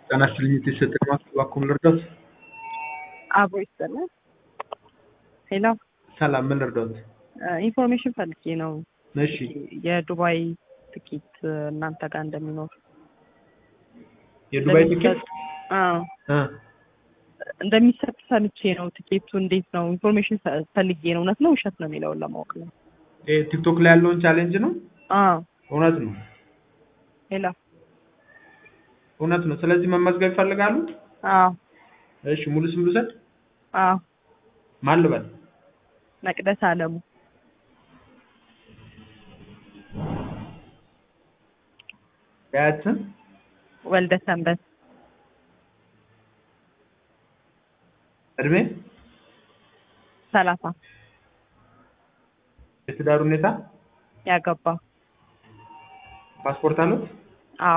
ጤና ይስጥልኝ የተሰጠኝ ማስታወቂያ እባክዎ ልርዳዎት? አብሮ ይስጥልን። ሄሎ ሰላም ምን ልርዳዎት? ኢንፎርሜሽን ፈልጌ ነው። እሺ የዱባይ ትኬት እናንተ ጋር እንደሚኖር የዱባይ ትኬት አዎ እ እንደሚሰጥ ሰምቼ ነው። ትኬቱ እንዴት ነው? ኢንፎርሜሽን ፈልጌ ነው። እውነት ነው ውሸት ነው የሚለውን ለማወቅ ነው። ይሄ ቲክቶክ ላይ ያለውን ቻሌንጅ ነው? አዎ እውነት ነው ሄሎ እውነት ነው። ስለዚህ መመዝገብ ይፈልጋሉ? አዎ እሺ ሙሉ ስም ልውሰድ? አዎ ማን ልበል? መቅደስ አለሙ የአያት ስም? ወልደ ሰንበት እድሜ? ሰላሳ የትዳር ሁኔታ? ያገባ ፓስፖርት አሉት? አዎ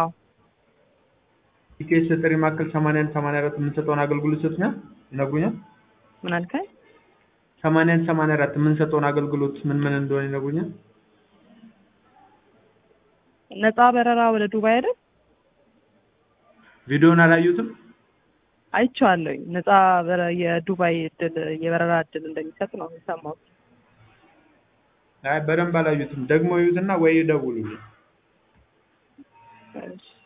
ኢቲኤስ ጥሪ ማዕከል 81 84 የምንሰጠውን አገልግሎት ይሰጡኛል? ይነግሩኛል? ምን አልከኝ? 81 84 የምንሰጠውን አገልግሎት ምን ምን እንደሆነ ይነግሩኛል? ነፃ በረራ ወደ ዱባይ አይደል? ቪዲዮውን አላዩትም? አይቼዋለሁኝ። ነፃ በረ- የዱባይ እድል የበረራ እድል እንደሚሰጥ ነው የሰማሁት። አይ በደንብ አላዩትም። ደግሞ ይዩትና ወይ ይደውሉልኝ። እሺ